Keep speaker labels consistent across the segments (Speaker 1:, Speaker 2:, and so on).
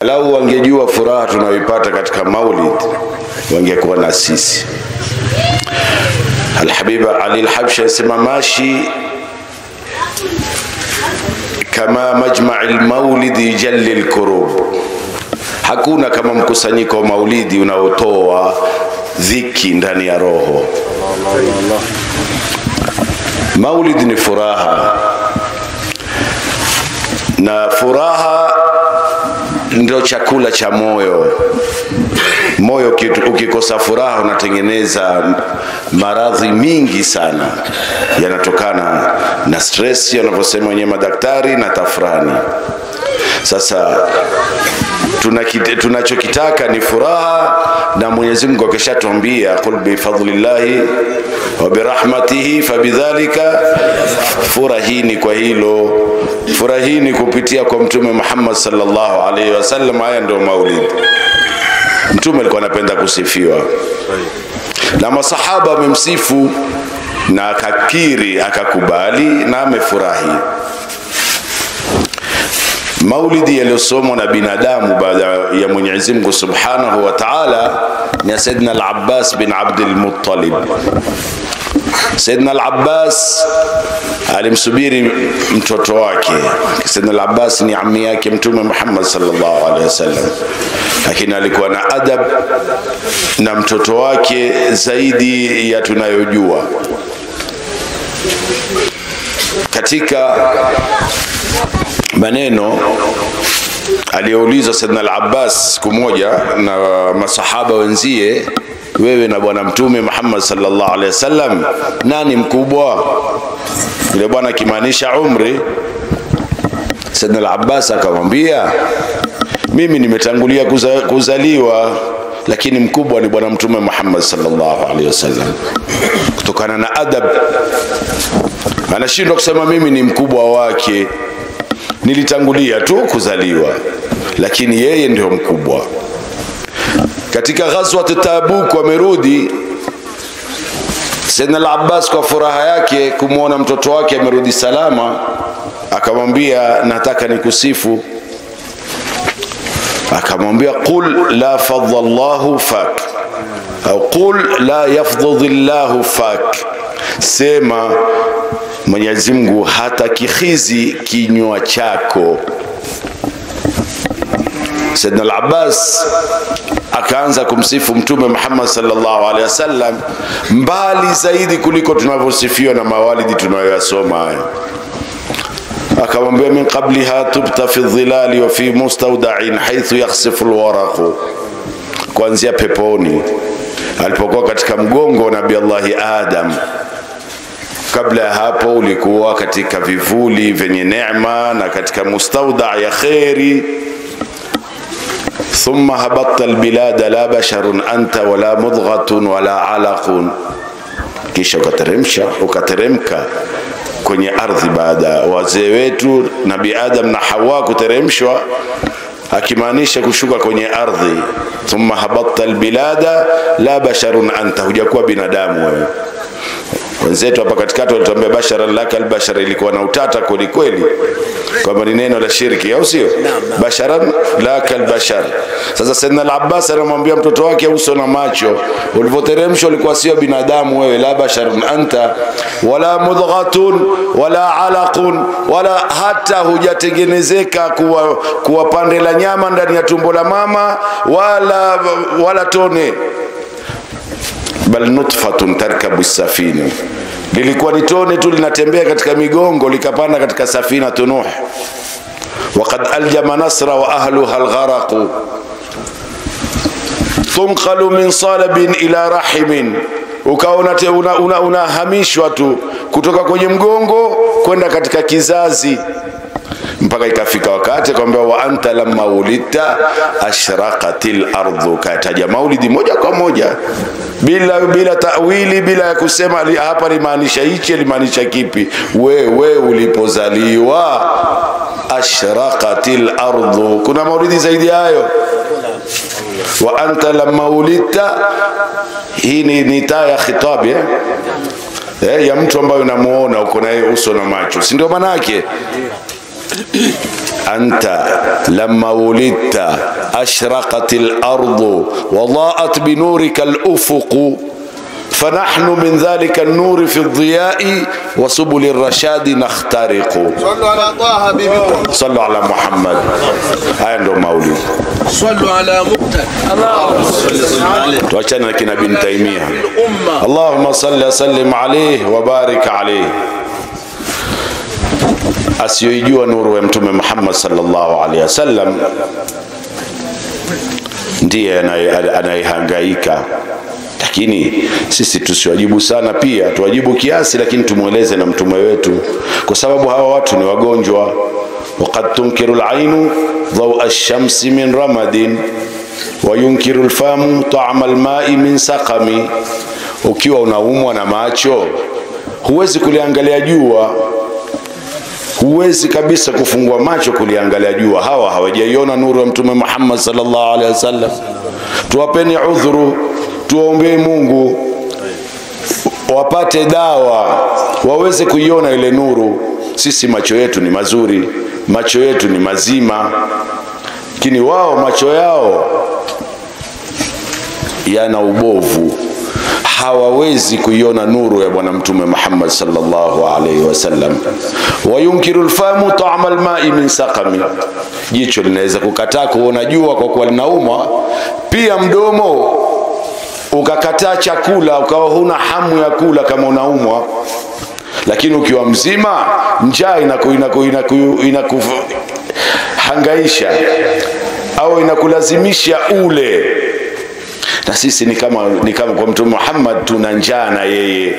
Speaker 1: lau wangejua furaha tunayoipata katika maulid wangekuwa na sisi alhabiba ali lhabshi anasema mashi kama majmai lmaulidi jalli lkurub hakuna kama mkusanyiko wa maulidi unaotoa dhiki ndani ya roho maulid ni furaha na furaha ndio chakula cha moyo moyo kitu- ukikosa furaha unatengeneza maradhi mingi sana yanatokana na stress wanavyosema wenyewe madaktari na tafrani sasa tunakit- tunachokitaka ni furaha na mwenyezi mungu akishatuambia qul bifadlillahi wa birahmatihi fabidhalika furahini kwa hilo furahini kupitia kwa mtume muhammad sallallahu alaihi wasallam haya ndio maulid mtume alikuwa anapenda kusifiwa na masahaba wamemsifu na akakiri akakubali na amefurahi maulidi yaliyosomwa na binadamu baada ya mwenyezi mungu subhanahu wa taala ni ya saidna al-abbas bin abdilmuttalib saidna al-abbas alimsubiri mtoto wake saidna al-abbas ni ami yake mtume muhammad sallallahu alaihi wasallam lakini alikuwa na adab na mtoto wake zaidi ya tunayojua katika maneno aliyoulizwa Saidna al-Abbas siku moja na masahaba wenzie, wewe na bwana mtume Muhammad sallallahu alaihi wasallam, nani mkubwa? Yule bwana akimaanisha umri. Saidna al-Abbas akamwambia, mimi nimetangulia kuza, kuzaliwa lakini mkubwa ni bwana mtume Muhammad sallallahu alaihi wasallam, kutokana na adab anashindwa kusema mimi ni mkubwa wake nilitangulia tu kuzaliwa lakini yeye ndio mkubwa katika ghazwat tabuk wamerudi Sayyidina al-Abbas kwa furaha yake kumwona mtoto wake amerudi salama akamwambia nataka nikusifu akamwambia qul la fadha Allahu fak au qul la yafdhudhi Allahu fak sema Mwenyezi Mungu hata kihizi kinywa chako. Saidna al-Abbas akaanza kumsifu Mtume Muhammad sallallahu alaihi wasallam mbali zaidi kuliko tunavyosifiwa na mawalidi tunayoyasoma haya. Akamwambia, min qabliha tubta fi dhilali wa fi mustaudain haithu yakhsifu alwaraqu, kuanzia peponi alipokuwa katika mgongo wa Nabii Allahi Adam kabla ya hapo ulikuwa katika vivuli vyenye neema na katika mustauda ya kheri thumma habatta albilada la basharun anta wala mudghatun wala alaqun kisha ukateremsha ukateremka kwenye ardhi baada ya wazee wetu nabi adam na hawa kuteremshwa akimaanisha kushuka kwenye ardhi thumma habatta albilada la basharun anta hujakuwa binadamu wewe wenzetu hapa katikati walituambia basharan laka albashar ilikuwa na utata kweli kweli kwamba ni neno la shirki au sio basharan laka albashar sasa saidna al-abbas anamwambia mtoto wake uso na macho ulivyoteremshwa ulikuwa sio binadamu wewe la basharun anta wala mudghatun wala alaqun wala hata hujatengenezeka kuwa, kuwa pande la nyama ndani ya tumbo la mama wala wala tone bal nutfatun tarkabu safina, lilikuwa ni tone tu linatembea katika migongo likapanda katika safina Nuh. Waqad aljama nasra wa ahluha algharaqu tunqalu min salabin ila rahimin, ukawa unahamishwa una, una, una tu kutoka kwenye mgongo kwenda katika kizazi mpaka ikafika wakati kwamba wa anta lamma ulidta ashraqatil ardu, kataja maulidi moja kwa moja bila bila tawili, bila ya kusema li, hapa limaanisha hichi limaanisha kipi. Wewe ulipozaliwa ashraqatil ardu, kuna maulidi zaidi hayo wa anta lamma ulidta. Hii ni, ni taa ya khitabi eh? Eh, ya mtu ambaye unamuona uko naye uso na macho, si ndio maana yake? anta lamma wulidta ashraqat al-ardu wadaat binurika al-ufuq فنحن من ذلك النور في الضياء وسبل الرشاد نخترق
Speaker 2: صلوا على طه حبيبكم
Speaker 1: صلوا على محمد haya ndo maulidi
Speaker 2: صلوا على مقتل اللهم صل عليه
Speaker 1: tuachane na kina bin taimia
Speaker 2: الأمة
Speaker 1: allahuma salli wasallim alaih wabarik alaih asiyoijua nuru ya mtume muhammad sallallahu alaihi wasallam ndiye anaye- anayehangaika lakini sisi tusiwajibu sana pia tuwajibu kiasi lakini tumweleze na mtume wetu kwa sababu hawa watu ni wagonjwa وقد تنكر العين ضوء الشمس من رمد وينكر الفم طعم الماء من سقم ukiwa unaumwa na macho huwezi kuliangalia jua huwezi kabisa kufungua macho kuliangalia jua hawa hawajaiona nuru ya mtume muhammad sallallahu alaihi wasallam tuwapeni udhuru tuwaombee mungu wapate dawa waweze kuiona ile nuru sisi macho yetu ni mazuri macho yetu ni mazima lakini wao macho yao yana ubovu hawawezi kuiona nuru ya bwana mtume muhammad sallallahu alaihi wasallam wayunkiru lfamu tama lmai min sakami jicho linaweza kukataa kuona jua kwa kuwa linaumwa pia mdomo ukakataa chakula ukawa huna hamu ya kula kama unaumwa lakini ukiwa mzima njaa inaku, inaku, inaku, inaku, hangaisha au inakulazimisha ule na sisi ni kama, ni kama kwa mtume Muhammad tuna njaa na yeye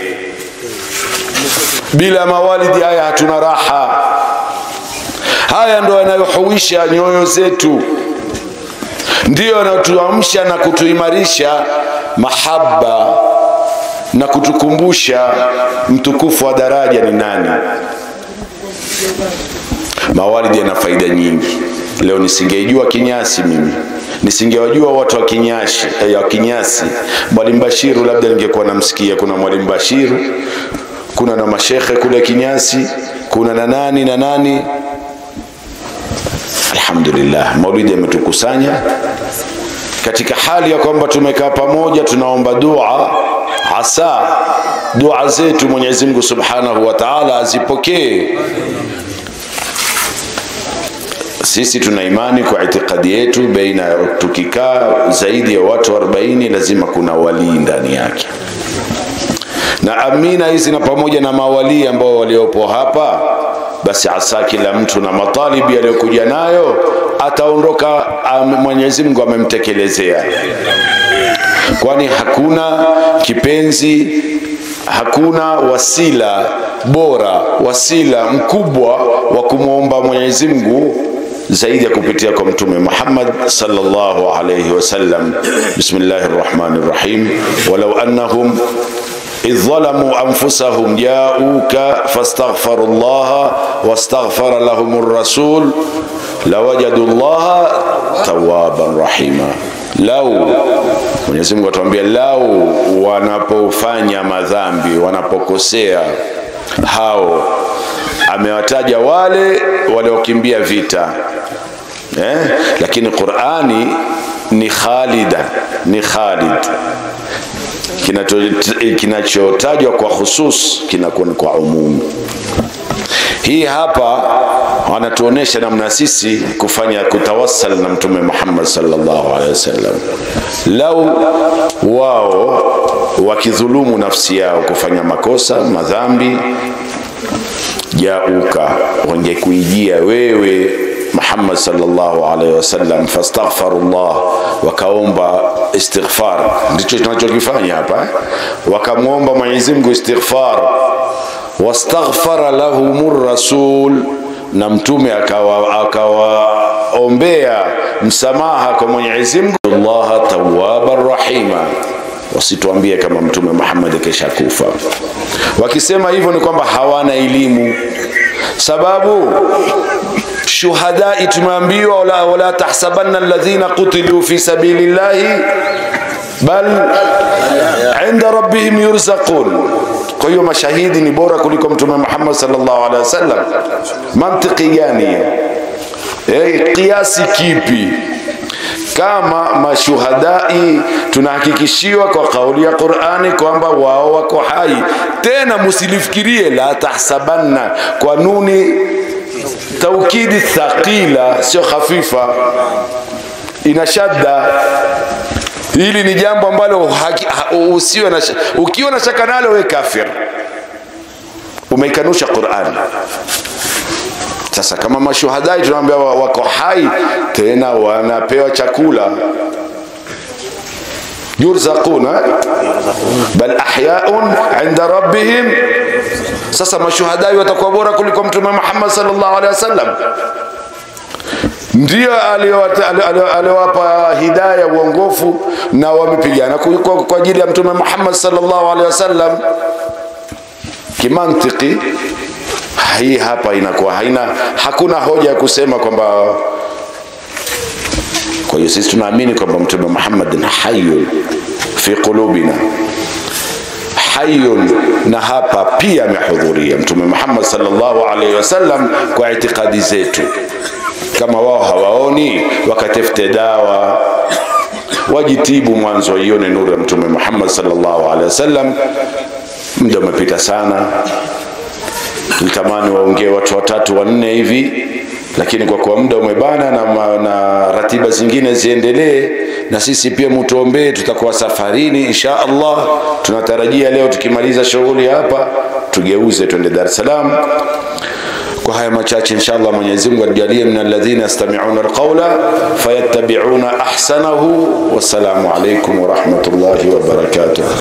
Speaker 1: bila mawalidi haya hatuna raha haya ndo yanayohuisha nyoyo zetu ndiyo yanayotuamsha na kutuimarisha mahaba na kutukumbusha mtukufu wa daraja ni nani mawalidi yana faida nyingi leo nisingeijua kinyasi mimi nisingewajua watu wa kinyashi eh, wa kinyasi mwalimu bashiru labda ningekuwa namsikia kuna mwalimu bashiru kuna na mashekhe kule kinyasi kuna na nani na nani alhamdulillah maulidi yametukusanya katika hali ya kwamba tumekaa pamoja tunaomba dua hasa dua zetu mwenyezi mungu subhanahu wa taala azipokee sisi tuna imani kwa itikadi yetu baina ya tukikaa zaidi ya watu 40 lazima kuna walii ndani yake na amina hizi na pamoja na mawalii ambao waliopo hapa basi asa kila mtu na matalibi aliyokuja nayo ataondoka am- mwenyezi mungu amemtekelezea kwani hakuna kipenzi hakuna wasila bora wasila mkubwa wa kumwomba mwenyezi mungu zaidi ya kupitia kwa mtume Muhammad sallallahu alayhi wasallam bismillahir rahmanir rahim walau annahum إذ ظلموا أنفسهم جاءوك فاستغفروا الله واستغفر لهم الرسول لوجدوا الله توابا رحيما lau Mwenyezi Mungu atuambia lau wanapofanya madhambi wanapokosea hao amewataja wale waliokimbia vita eh? lakini Qur'ani ni khalida ni khalid Kinacho- kinachotajwa kwa khusus kinakuwa ni kwa umumu hii hapa wanatuonesha namna sisi kufanya kutawassal na mtume Muhammad sallallahu alaihi wasallam lau wao wakidhulumu nafsi yao kufanya makosa madhambi jauka wangekuijia wewe Muhammad sallallahu alaihi wasallam fastaghfirullah wakaomba istighfar ndicho tunachokifanya hapa eh? wakamwomba Mwenyezi Mungu istighfar wastaghfara lahumur rasul na mtume akawa akawaombea msamaha kwa Mwenyezi Mungu Allah tawwabar rahima wasituambie kama mtume Muhammad kesha kufa wakisema hivyo ni kwamba hawana elimu sababu shuhadai tumeambiwa wala, wala tahsabanna alladhina qutilu fi sabilillahi bal inda rabbihim yurzaqun kwa hiyo mashahidi ni bora kuliko mtume Muhammad sallallahu alaihi wasallam mantiki gani hiyo eh, kiasi kipi kama mashuhadai tunahakikishiwa kwa kauli ya Qur'ani kwamba wao wako hai. Tena musilifikirie la tahsabanna kwa nuni taukidi thaqila, sio khafifa, ina shadda. Hili ni jambo ambalo haki- ha- usiwe na sh- ukiwa na shaka nalo we kafir, umeikanusha Qur'ani. Sasa kama mashuhadai tunaambia wa- wako hai, tena wanapewa chakula yurzaquna bal ahyaun inda rabbihim. Sasa mashuhadai watakuwa bora kuliko Mtume Muhammad sallallahu alaihi wasallam, ndio aliowata- ali- ali- aliowapa hidaya uongofu, na wamepigana ku- kwa kwa ajili ya Mtume Muhammad sallallahu alaihi wasallam kimantiki hii hapa inakuwa haina hakuna hoja ya kusema kwamba kwa hiyo sisi tunaamini kwamba mtume Muhammad ni hayyun fi qulubina hayyun na hapa pia amehudhuria mtume Muhammad sallallahu alaihi wasallam kwa itikadi zetu kama wao hawaoni wakatafute dawa wajitibu mwanzo waione nuru ya mtume Muhammad sallallahu alaihi wasallam muda umepita sana tulitamani waongee watu watatu wanne hivi lakini kwa kuwa muda umebana na, ma- na ratiba zingine ziendelee na sisi pia mutuombee tutakuwa safarini insha allah tunatarajia leo tukimaliza shughuli hapa tugeuze twende dar es salaam kwa haya machache inshallah mwenyezi mungu atujalie min alladhina yastami'una alqawla fayattabi'una ahsanahu wassalamu alaikum warahmatullahi wabarakatuh